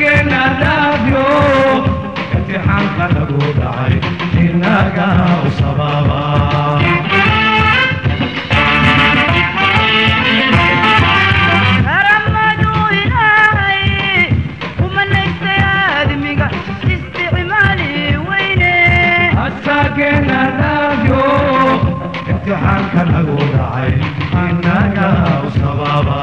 asageena dhaafyo imtixaanka lagu dhacay inaga u sababa asageena dhaafyo imtixaanka lagu dhacay inaga u sababa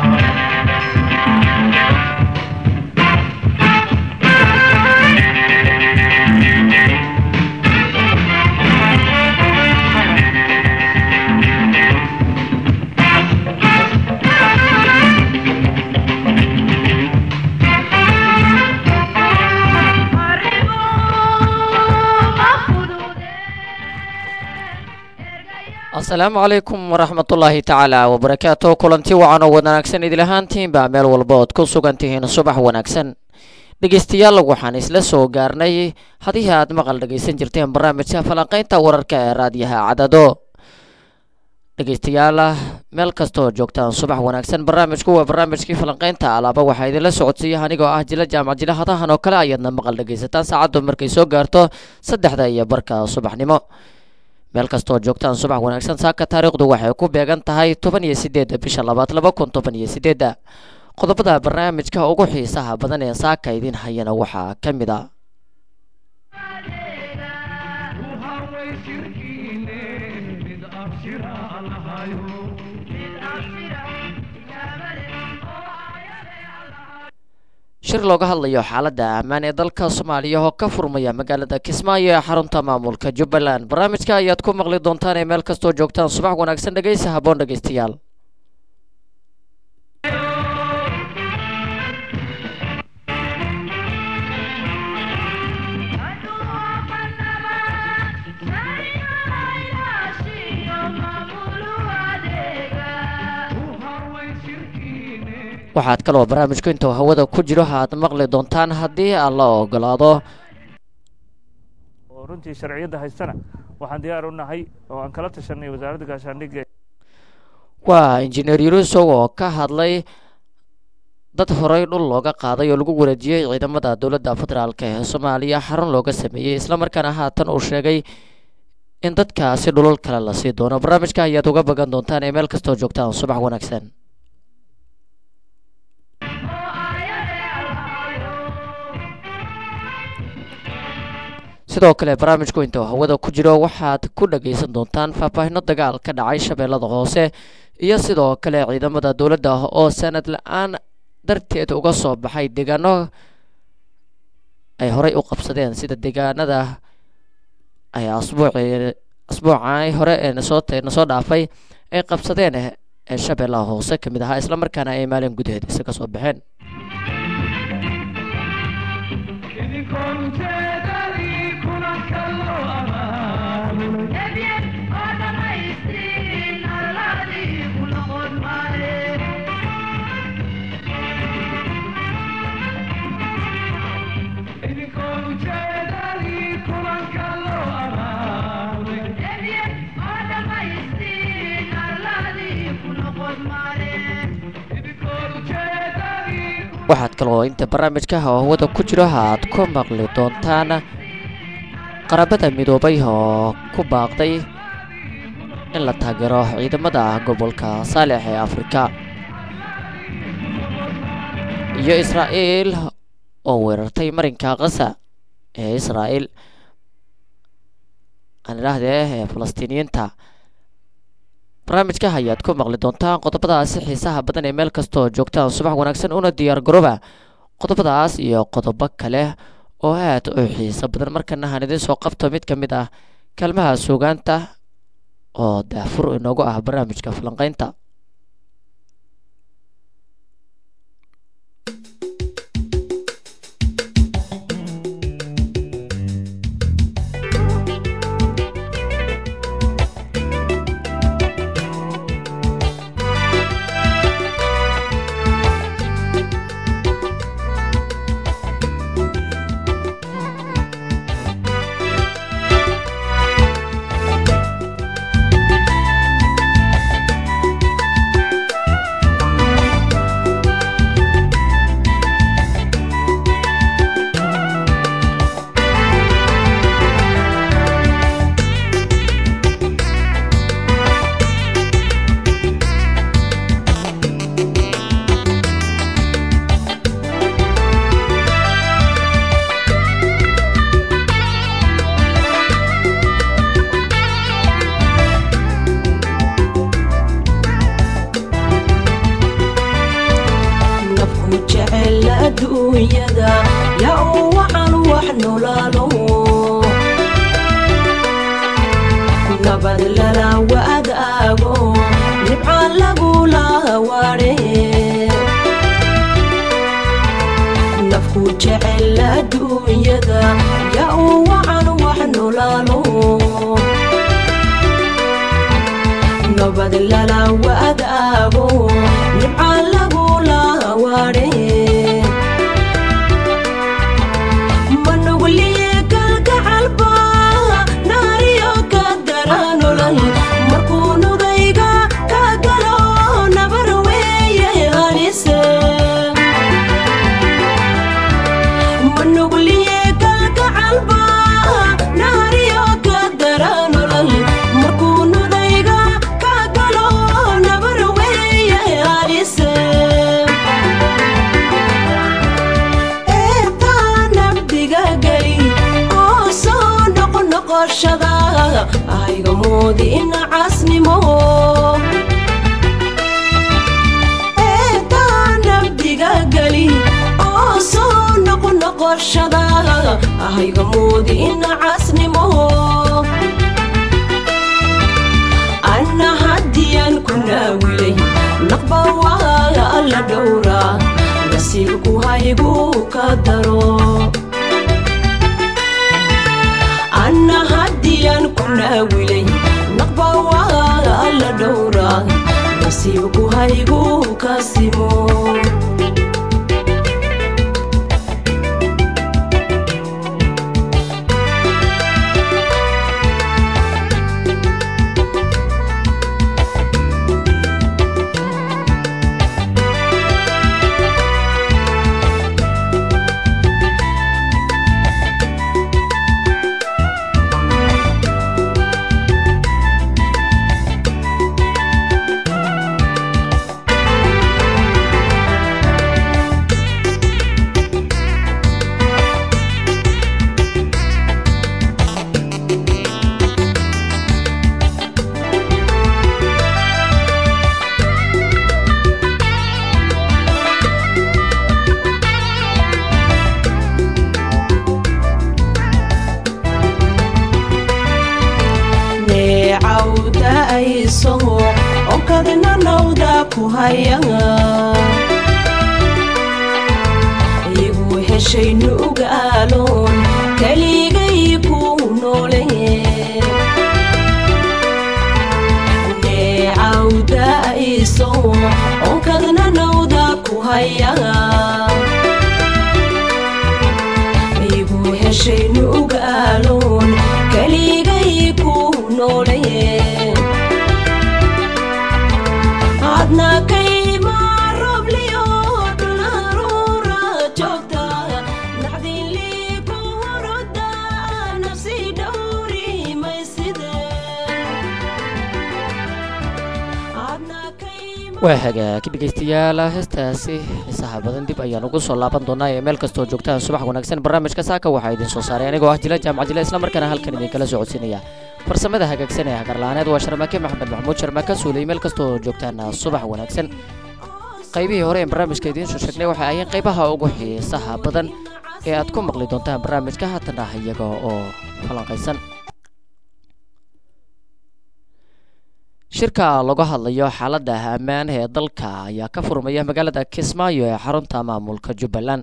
asalaamu calaykum waraxmatullaahi tacaala wabarakaatu kulanti wacan oo wanaagsan idil ahaantiinba meel walba ood ku sugan tihiin subax wanaagsan dhegeystayaal waxaan isla soo gaarnay hadii aad maqal dhegeysan jirteen barnaamijka falanqeynta wararka ee raadiyaha cadado dhegeystayaal meel kastooo joogtaan subax wanaagsan barnaamijku waa barnaamijkii falanqeynta alaaba waxaa idinla socodsiiya anigoo ah jila jaamac jila hadahan oo kale ayaadna maqal dhegeysataan saacaddu markay soo gaarto saddexda iyo barka subaxnimo meel kastoo joogtaan subax wanaagsan saaka taariikhdu waxay ku beegan tahay toban iyo sideedda bisha labaad laba kun toban iyo sideedda qodobada barnaamijka ugu xiisaha badan ee saaka idin hayana waxaa ka mid a shir looga hadlayo xaaladda ammaan ee dalka soomaaliya oo ka furmaya magaalada kismaayo ee xarunta maamulka jubbaland barnaamijka ayaad ku maqli doontaan ee meel kastoo joogtaan subax wanaagsan dhegeysa haboon dhegeystayaal waxaad kaloo barnaamijku intuu hawada ku jiro aad maqli doontaan haddii aan la ogolaado oo runtii sharciyadda haystana waxaan diyaar u nahay oo aan kala tashanay wasaaradda gaashaandhigga waa injineer yurusow oo ka hadlay dad horey dhul looga qaaday oo lagu wareejiyey ciidamada dowladda federaalk ee soomaaliya xarun looga sameeyey islamarkaana haatan uu sheegay in dadkaasi dhulal kale la sii doono barnaamijka ayaad uga bagan doontaan ee meel kastoo joogtaan subax wanaagsan sidoo kale barnaamijku intuu hawada ku jiro waxaad ku dhagaysan doontaan faahfaahino dagaal ka dhacay shabeellada hoose iyo sidoo kale ciidamada dowladda oo sanad la-aan darteed uga soo baxay deegaano ay horey u qabsadeen sida deegaanada ay asbuuci asbuucay hore ee nasoo nasoo dhaafay ay qabsadeen ee shabeellaha hoose ka mid ahaa islamarkaana ay maalin gudaheed isaga soo baxeen waxaad kaloo inta barnaamijka hawada ku jiro aad ku maqli doontaan qarabada midoobay oo ku baaqday in la taageero ciidamada gobolka saalex ee afrika iyo israa'iil oo weerartay marinka kasa ee israa'iil aan idhaahdee ee falastiiniyiinta barnaamijka ayaad ku maqli doontaan qodobadaasi xiisaha badan ee meel kastoo joogtaan subax wanaagsan una diyaar garooba qodobadaas iyo qodobo kale oo aad u xiiso badan markana haan idiin soo qabto mid ka mid ah kaalmaha suugaanta oo daafur inoogu ah barnaamijka falanqeynta Thank nolaalo nabad lala wadaago nibca lagula waare nafku jecel adduunyada yaa u wacan wax nolaalo nabad lala wadaago nibca lagula waare manugliye kalgacalba naariyo ka dara nolol markuu nugayga ka galo nabar weeye halise manugliye kalgacalba naariyo ka dara nolol markuu nugayga ka galo nabar weeye halise eetaa nabdiga geli oo soo noqnoqoshada ayga moodina casnimo eetaa nabdiga geli oo soo noqnoqoshada ayga moodina casnimo anna haddiyaan ku naawilay naqba waa alla dhowraa nasiibku haygu ka daro anna haddiyaan ku naawilay naqba waa alla dhowraa nasiibku haygu ka simo neecawda ayso onkadna nawda ku haya igu heshay nugaaloon keligay ku noole neecawda ayso onkadna nawda ku haya igu heshay nugaaloon keligay ku noole adna kayma robliyo dhularuura joogta naxdinlii ku horoda nafsi dhowri mayside adna kayma waa hagaag dhegeystayaal heestaasi xiisaha badan dib ayaan ugu soo laaban doonaa ee meel kastoo joogtaan subax wanaagsan barnaamijka saaka waxaa idin soo saaray anigoo ah jila jaamac jila islamarkaana halkan idinkala socodsiinaya farsamada hagaagsan ee hagarla-aaneed waa sharmaake maxamed maxamuud sharmaaka suuley meel kastoo joogtaan subax wanaagsan qaybihii hore ee barnaamijka idiin soo sheegnay waxay ayeen qaybaha ugu xiisaha badan ee aad ku maqli doontaan barnaamijka haatan ah iyaga oo falanqaysan shirka laga hadlayo xaaladda ammaan ee dalka ayaa ka furmaya magaalada kismaayo ee xarunta maamulka jubbaland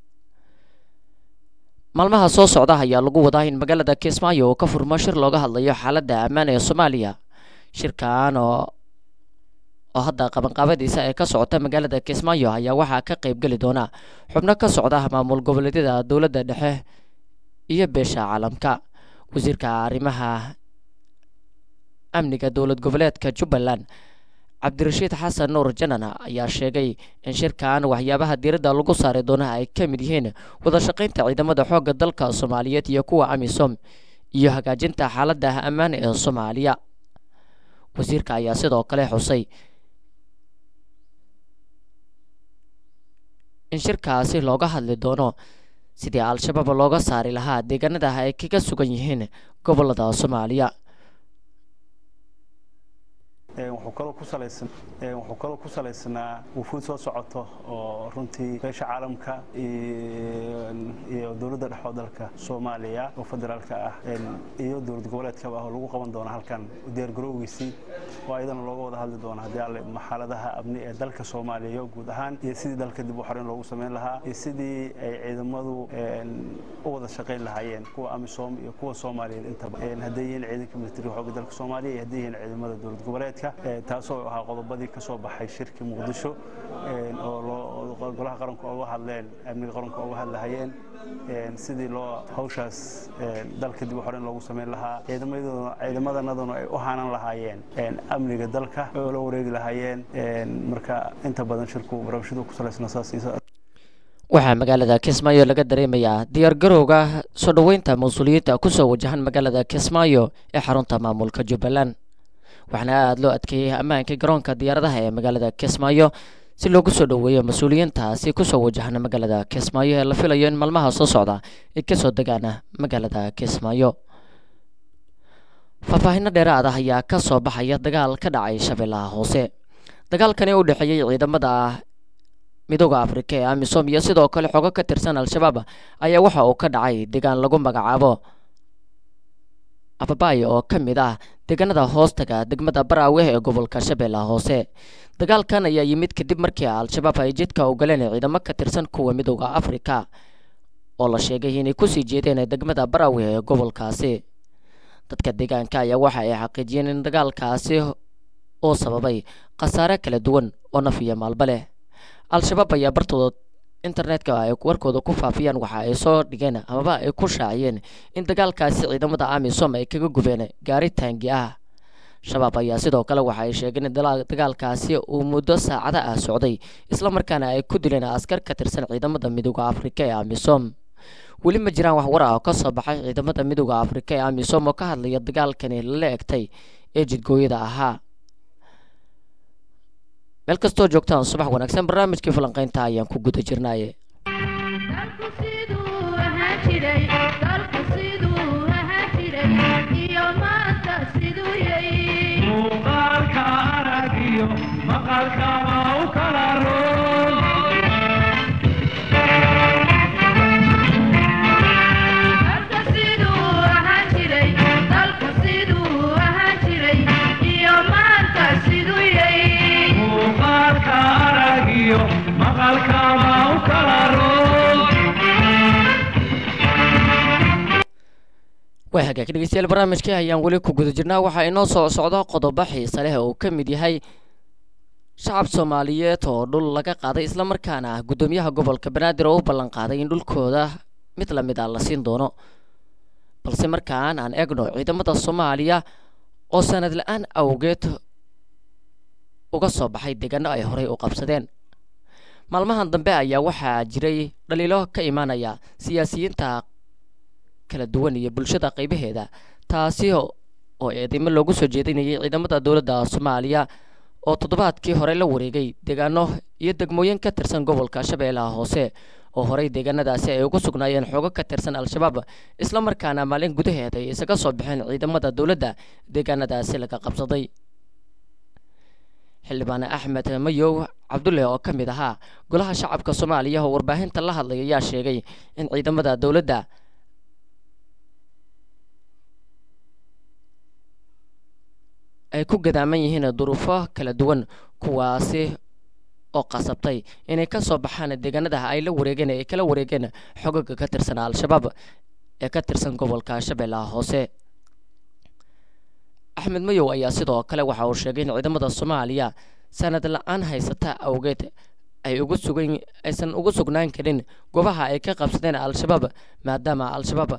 maalmaha soo socda ayaa lagu wadaa in magaalada kismaayo uu ka furmo shir looga hadlayo xaaladda ammaan ee soomaaliya shirkan oo oo hadda qabanqaabadiisa ee ka socota magaalada kismaayo ayaa waxaa ka qaybgeli doona xubno ka socda maamul goboleedyada dowladda dhexe iyo beesha caalamka wasiirka arrimaha amniga dowlad goboleedka jubbaland cabdirashiid xasan nuur janan ayaa sheegay in shirkan waxyaabaha diiradda lagu saari doono ay ka mid yihiin wada shaqaynta ciidamada xoogga dalka soomaaliyeed iyo kuwa amisom iyo hagaajinta xaaladda ammaan ee soomaaliya wasiirka ayaa sidoo kale xusay in shirkaasi looga hadli doono sidii al-shabaab looga saari lahaa deegaanada ay kaga sugan yihiin gobolada soomaaliya wuxuu kaloo ku salaysan wuxuu kaloo ku salaysnaa wufuud soo socoto oo runtii beesha caalamka iyo dowladda dhexoo dalka soomaaliya oo federaalka ah iyo dowlad goboleedkaba ah oo lagu qaban doono halkan diyaargarowgiisii oo ayadana looga wada hadli doono haddii alle xaaladaha amni ee dalka soomaaliya guud ahaan iyo sidii dalka dib u xoreyn loogu samayn lahaa iyo sidii ay ciidamadu u wada shaqayn lahaayeen kuwa amisom iyo kuwa soomaaliyeed intaba hadday yihiin ciidanka militariga xoogga dalka soomaaliya iyo hadday yihiin ciidamada dowlad goboleedka taasoo ahaa qodobadii ka soo baxay shirki muqdisho oo golaha qaranku uga hadleen amniga qaranku uga hadlahayeen sidii loo hawshaas dalka dib u xoreyn loogu samayn lahaa ciidamadanaduna ay u haanan lahaayeen amniga dalka oo la wareegi lahaayeen marka inta badan shirku barabashadu ku salaysna saas waxaa magaalada kismaayo laga dareemayaa diyaargarowga soo dhoweynta mas-uuliyiinta kusoo wajahan magaalada kismaayo ee xarunta maamulka jubbaland waxaana aada loo adkeeyey ammaanka garoonka diyaaradaha ee magaalada kismaayo si loogu soo dhoweeyo mas-uuliyiintaasi kusoo wajahan magaalada kismaayo ee la filayo in maalmaha soo socda ay kasoo degaan magaalada kismaayo faahfaahinno dheeraad ah ayaa ka soo baxaya dagaal ka dhacay shabeellaha hoose dagaalkani u dhexeeyey ciidamada midooda afrika ee amisom iyo sidoo kale xogo ka tirsan al-shabaab ayaa waxa uu ka dhacay deegaan lagu magacaabo ababaayo oo ka mid ah deegaanada hoostaga degmada baraawe ee gobolka shabeellaha hoose dagaalkan ayaa yimid kadib markii al-shabaab ay jidka ogoleen ciidamo ka tirsan kuwa midooda afrika oo la sheegay inay kusii jeedeen degmada baraawe ee gobolkaasi dadka deegaanka ayaa waxa ay xaqiijiyeen in dagaalkaasi uu sababay khasaare kala duwan oo naf iyo maalba leh al-shabaab ayaa bartooda internetka ay warkooda ku faafiyaan waxa ay soo dhigeen amaba ay ku shaaciyeen in dagaalkaasi ciidamada amisom ay kaga gubeen gaari taangi ah shabaab ayaa sidoo kale waxa ay sheegeen in dagaalkaasi uu muddo saacada ah socday islamarkaana ay ku dileen askar ka tirsan ciidamada midooda afrika ee amisom weli ma jiraan wax war ah oo ka soo baxay ciidamada midooda afrika ee amisom oo ka hadlaya dagaalkani lala egtay ee jidgooyada ahaa meel kastoo joogtaan subax wanaagsan barnaamijkii falanqeynta ayaan ku guda jirnaaye muuqaalka aragiyo maqalkaba u kala roon muuqaalka aragiyo maqalkaba u kala roon waa hagaag dhegeystayaal barnaamijkii ayaan weli ku guda jirnaa waxaa inoo soo socda qodobo xiise leh oo ka mid yahay shacab soomaaliyeed oo dhul laga qaaday islamarkaana ah guddoomiyaha gobolka banaadir oo u ballan qaaday in dhulkooda mid lamid ah la siin doono balse markaan aan eegno ciidamada soomaaliya oo sanad la-aan awgeed uga soo baxay deegaano ay horey u qabsadeen maalmahan dambe ayaa waxaa jiray dhaliilo ka imaanaya siyaasiyiinta kala duwan iyo bulshada qaybaheeda taasi oo eedeymo loogu soo jeedinayay ciidamada dowladda soomaaliya oo toddobaadkii hore la wareegay deegaano iyo degmooyin ka tirsan gobolka shabeellaha hoose oo horey deegaanadaasi ay ugu sugnaayeen xoogo ka tirsan al-shabaab islamarkaana maalin gudaheeda ay isaga soo baxeen ciidamada dowladda deegaanadaasi laga qabsaday xildhibaan axmed mayow cabdulle oo ka mid ahaa golaha shacabka soomaaliya oo warbaahinta la hadlay ayaa sheegay in ciidamada dowladda ay ku gadaaman yihiin duruufo kala duwan kuwaasi oo qasabtay inay ka soo baxaan deegaanadaha ay la wareegeen ay kala wareegeen xogaga ka tirsan al-shabaab ee ka tirsan gobolka shabeellaha hoose axmed mayow ayaa sidoo kale waxa uu sheegay in ciidamada soomaaliya sanad la-aan haysata awgeed ay ugu sugan aysan ugu sugnaan karin goobaha ay ka qabsadeen al-shabaab maadaama al-shabaab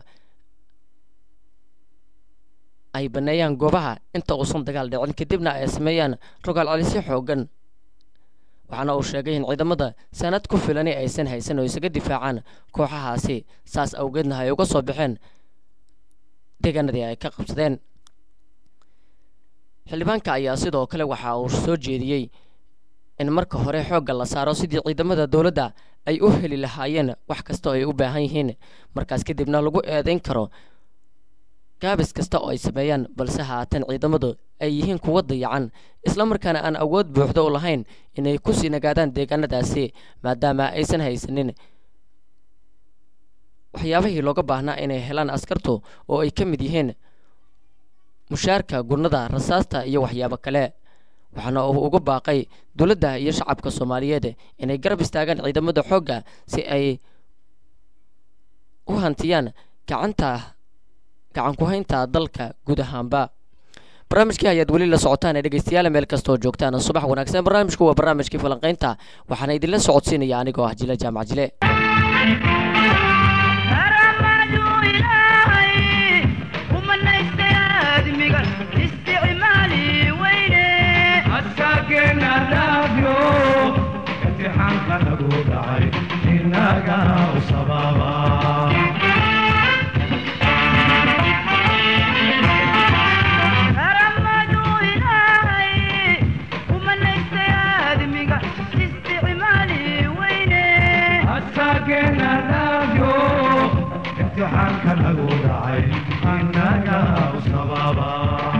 ay baneeyaan goobaha inta uusan dagaal dhicin kadibna ay sameeyaan rogaal celisyo xoogan waxaana uu sheegay in ciidamada sanad ku filani aysan haysan oo isaga difaacaan kooxahaasi saas awgeedna ay uga soo baxeen deegaanadii ay ka qabsadeen xildhibaanka ayaa sidoo kale waxa uu soo jeediyey in marka hore xoogga la saaro sidii ciidamada dowladda ay u heli lahaayeen wax kasta oo ay u baahan yihiin markaas kadibna lagu eedayn karo gaabis kasta oo ay sameeyaan balse haatan ciidamadu ay yihiin kuwa dayacan islamarkaana aan awood buuxda u lahayn inay kusii nagaadaan deegaanadaasi maadaama aysan haysanin waxyaabihii looga baahnaa inay helaan askartu oo ay ka mid yihiin mushaarka gurnada rasaasta iyo waxyaabo kale waxaana uu uga baaqay dowladda iyo shacabka soomaaliyeed inay garab istaagaan ciidamada xoogga si ay u hantiyaan gacanta gacan ku haynta dalka guud ahaanba barnaamijkii ayaad weli la socotaan ee dhegeystayaal meel kastoo joogtaan subax wanaagsan barnaamijku waa barnaamijkii falanqaynta waxaana idinla socodsiinaya anigoo ah jile jaamac jile askaageena dhaafyo imtixaanka nagu dhacay inaga u sababa askaageena dhaafyo imtixaanka nagu dhacay inaga u sababa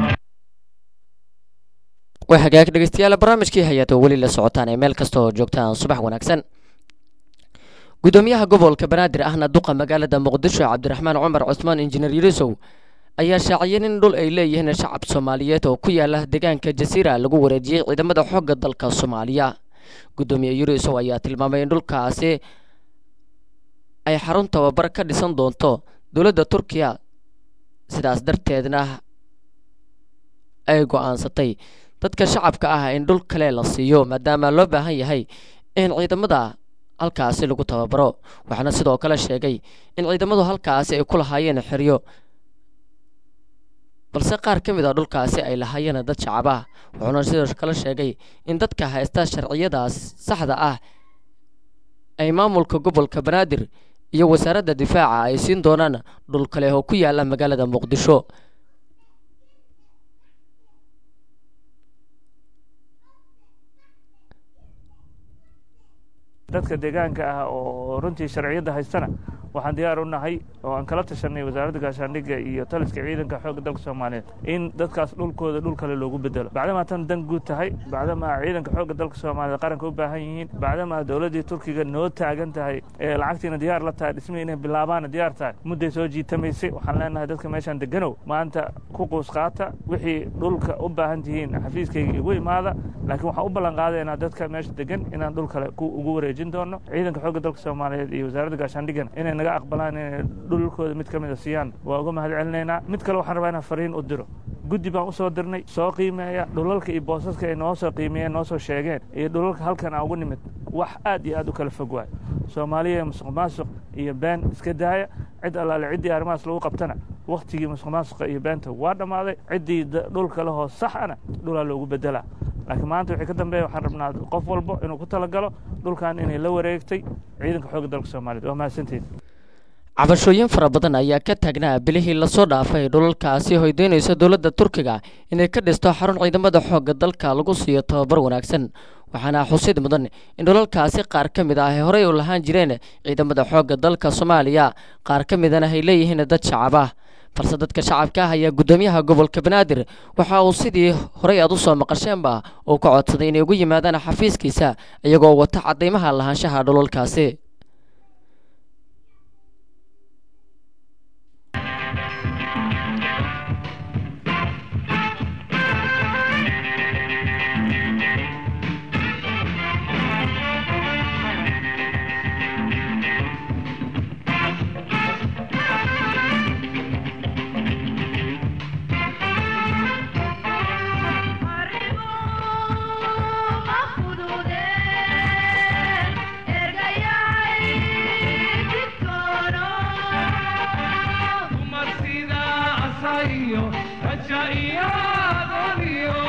waa hagaag dhegeystayaal barnaamijkii hayaad oo weli la socotaan ee meel kasta oo joogtaan subax wanaagsan gudoomiyaha gobolka banaadir ahna duqa magaalada muqdisho cabdiraxmaan cumar cusmaan injineer yurusow ayaa shaaciyeen in dhul ay leeyihiin shacab soomaaliyeed oo ku yaala deegaanka jasiira lagu wareejiyey ciidamada xoogga dalka soomaaliya gudoomiye yurusow ayaa tilmaamay in dhulkaasi ay xarun tababar ka dhisan doonto dowladda turkiya sidaas darteedna ay go-aansatay dadka shacabka ah in dhul kale la siiyo maadaama loo baahan yahay in ciidamada halkaasi lagu tababaro waxaana sidoo kale sheegay in ciidamadu halkaasi ay ku lahaayeen xeryo balse qaar ka mid a dhulkaasi ay lahaayeen dad shacab ah wuxuuna sidoo kale sheegay in dadka haysta sharciyadaas saxda ah ay maamulka gobolka banaadir iyo wasaaradda difaaca ay siin doonaan dhul kale oo ku yaala magaalada muqdisho dadka deegaanka ah oo runtii sharciyadda haystana waxaan diyaar u nahay oo aan kala tashanay wasaaradda gaashaandhigga iyo taliska ciidanka xoogga dalka soomaaliyeed in dadkaas dhulkooda dhul kale loogu bedelo bacdamaa tan dan guud tahay bacdamaa ciidanka xoogga dalka soomaaliyeed qaranka u baahan yihiin bacdamaa dowladdii turkiga noo taagan tahay ee lacagtiina diyaar la tahay dhismihii inay bilaabaana diyaar tahay mudday soo jiitamaysay waxaan leenahay dadka meeshaan deganow maanta ku quus qaata wixii dhulka u baahan tihiin xafiiskayga igu imaada laakiin waxaan u ballan qaadaynaa dadka meesha degan inaan dhul kale ku ugu wareejin doono ciidanka xoogga dalka soomaaliyeed iyo wasaaradda gaashaandhigana inay naga aqbalaan inay dhulkooda mid ka mid a siiyaan waa uga mahad celinaynaa mid kale waxaan rabaa inaan fariin u diro guddi baan usoo dirnay soo qiimeeya dhulalka iyo boosaska ay noo soo qiimeeyeen noo soo sheegeen iyo dhulalka halkan aan ugu nimid wax aad iyo aad u kala fog waay soomaaliya musuq maasuq iyo been iska daaya cid allaale ciddii arrimahaas lagu qabtana wakhtigii musuq maasuqa iyo beenta waa dhammaaday ciddii dhulka lehoo sax ana dhulaa loogu bedelaa laakiin maanta wixii ka dambeeya waxaan rabnaa qof walbo inuu ku talagalo dhulkan inay la wareegtay ciidanka xoogga dalka soomaaliyeed waa mahadsantihin cabashooyin fara badan ayaa ka taagnaa bilihii lasoo dhaafay dhulalkaasi hoydeynaysa dowladda turkiga inay ka dhisto xarun ciidamada xoogga dalka lagu siiyo tababar wanaagsan waxaana xusid mudan in dhulalkaasi qaar ka mid ah ay horey u lahaan jireen ciidamada xoogga dalka soomaaliya qaar ka midana ay leeyihiin dad shacab ah balse dadka shacabka ah ayaa guddoomiyaha gobolka banaadir waxa uu sidii horey aad u soo maqasheenba uu ka codsaday inay ugu yimaadaan xafiiskiisa iyagoo wata cadaymaha lahaanshaha dhulalkaasi dumar sida asayo raja iyo adoniyo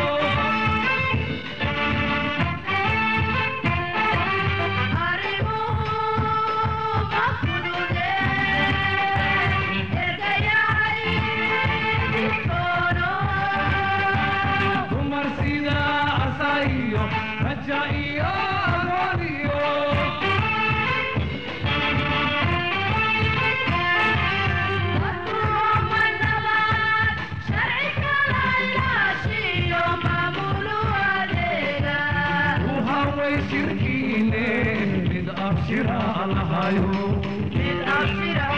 dumar sida asayo raja iyo adoniyo uhaway shirkiine mid abshira lahayo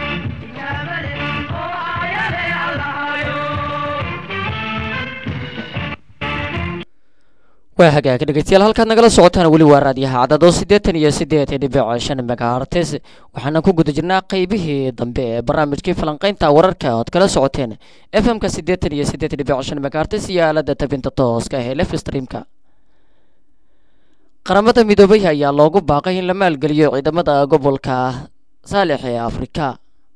waa hagaag dhegeystayaal halkaad nagala socotaan weli waa raadiyaha cadado siddeetan iyo siddeed dhibic shan megahertes waxaana ku guda jirnaa qeybihii dambe ee barnaamijkii falanqeynta wararka ood kala socoteen f m-ka siddeetan iyo siddeed dhibic shan megahertes iyo aalada tabinta tooska ee lef streamka qaramada midoobay ayaa loogu baaqay in la maalgeliyo ciidamada gobolka saalix ee afrika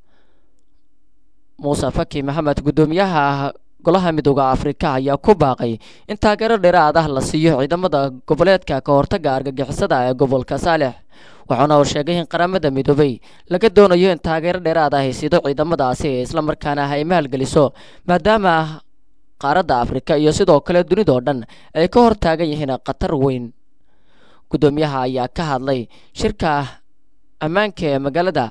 muuse faki maxamed guddoomiyaha golaha midooda afrika ayaa ku baaqay in taageero dheeraad ah la siiyo ciidamada goboleedka ka hortaga argagixisada ee gobolka saalix waxaana uu sheegay in qaramada midoobay laga doonayo in taageero dheeraad ah ay siido ciidamadaasi islamarkaana ay maalgeliso maadaama qaaradda afrika iyo sidoo kale dunidoo dhan ay ka hor taagan yihiin khatar weyn guddoomiyaha ayaa ka hadlay shirka ammaanka ee magaalada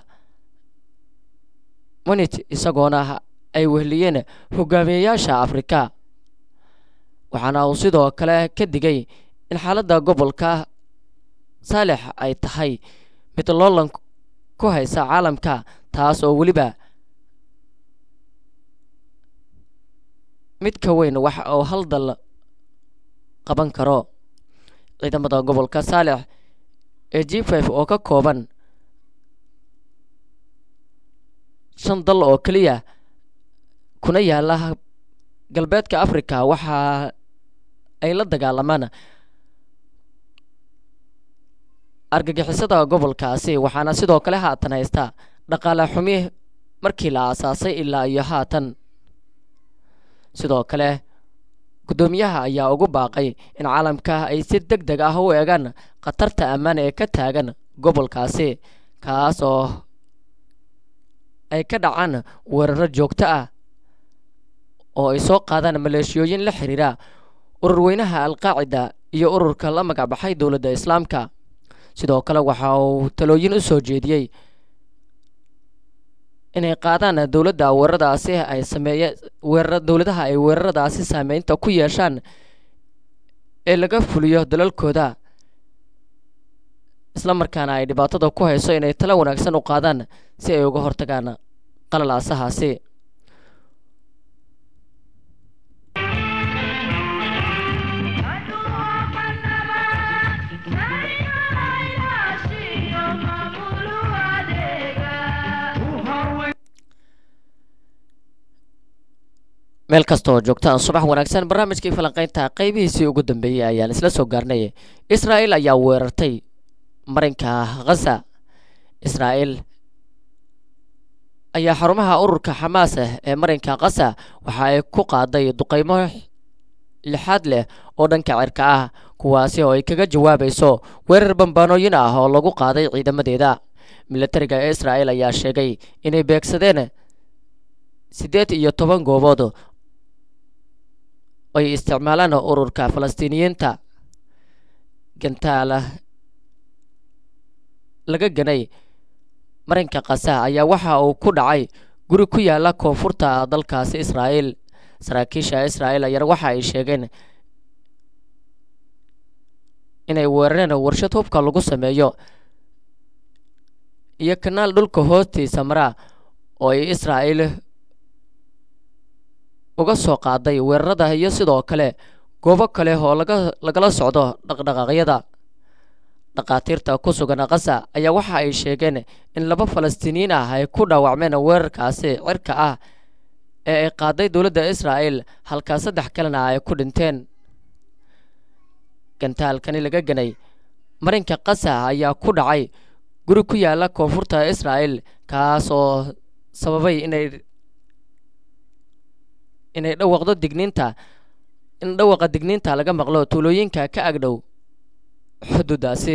munit isagoona ay wehliyeen hogaamiyeyaasha afrika waxaana uu sidoo kale ka digay in xaaladda gobolka saalix ay tahay mid loolan ku haysa caalamka taas oo weliba mid ka weyn wax uu hal dal qaban karo ciidamada gobolka saalix ee g f oo ka kooban shan dal oo keliya kuna yaala galbeedka africa waxa ay la dagaalamaan argagixisada gobolkaasi waxaana sidoo kale haatan haysta dhaqaale xumi markii la aasaasay ilaa iyo haatan sidoo kale guddoomiyaha ayaa ugu baaqay in caalamka ay si deg deg ah u eegaan khatarta ammaan ee ka taagan gobolkaasi kaas oo ay ka dhacaan weeraro joogto ah oo ay soo qaadaan maleeshiyooyin la xiriira ururweynaha alqaacida iyo ururka la magacbaxay dowladda islaamka sidoo kale waxa uu talooyin u soo jeediyey inay qaadaan dowladda weeraradaasi ay sameeye weerara dowladaha ay weeraradaasi saameynta ku yeeshaan ee laga fuliyo dalalkooda isla markaana ay dhibaatada ku hayso inay talo wanaagsan u qaadaan si ay uga hortagaan qalalaasahaasi meel kasta oo joogtaan subax wanaagsan barnaamijkii falanqeynta qeybihiisii ugu dambeeyey ayaan isla soo gaarnay israa'el ayaa weerartay marinka khaza israa'el ayaa xarumaha ururka xamaas ah ee marinka khaza waxa ay ku qaaday duqeymo lixaad leh oo dhanka cirka ah kuwaasi oo ay kaga jawaabayso weerar bambaanooyin ah oo lagu qaaday ciidamadeeda milatariga ee israa'el ayaa sheegay inay beegsadeen siddeed iyo toban goobood ay isticmaalaan ururka falastiiniyiinta gantaala laga ganay marinka khaza ayaa waxa uu ku dhacay guri ku yaala koonfurta dalkaasi israa'el saraakiisha israa'el ayaana waxa ay sheegeen inay weerareen warshad hubka lagu sameeyo iyo kanaal dhulka hoostiisa mara oo ay israa'el uga soo qaaday weerarada iyo sidoo kale goobo kale oo laga lagala socdo dhaqdhaqaaqyada dhakhaatiirta ku sugan khaza ayaa waxa ay sheegeen in laba falastiiniyiin ah ay ku dhaawacmeen weerarkaasi cirka ah ee ay qaaday dowladda israa'el halkaa saddex kalena ay ku dhinteen gantaalkani laga ganay marinka khaza ayaa ku dhacay guri ku yaala koonfurta israa'el kaas oo sababay inay inay dhawaqdo digniinta in dhawaqa digniinta laga maqlo tuulooyinka ka agdhow xuduudaasi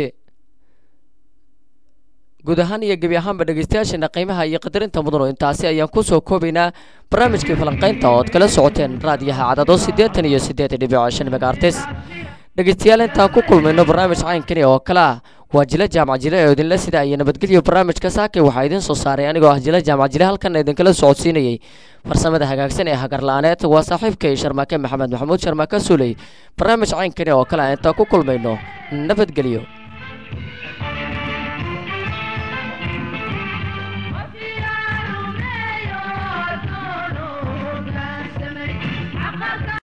guud ahaan iyo gebi ahaanba dhegeystayaasheena qiimaha iyo qadarinta mudano intaasi ayaan ku soo koobaynaa barnaamijkii falanqaynta oo ad kala socoteen raadiyaha cadado siddeetan iyo siddeed dhibic shan megaartes dhegeystayaal intaan ku kulmayno barnaamij caynkani oo kale ah waa jila jaamac jile oo idinla sida iyo nabadgelyo barnaamijka saakay waxaa idiin soo saaray anigoo ah jila jaamac jile halkan idinkala socodsiinayey farsamada hagaagsan ee hagarla-aaneed waa saaxiibkay sharmaake maxamed maxamuud sharmaake suuley barnaamij caynkani oo kale ah intaan ku kulmayno nabadgelyo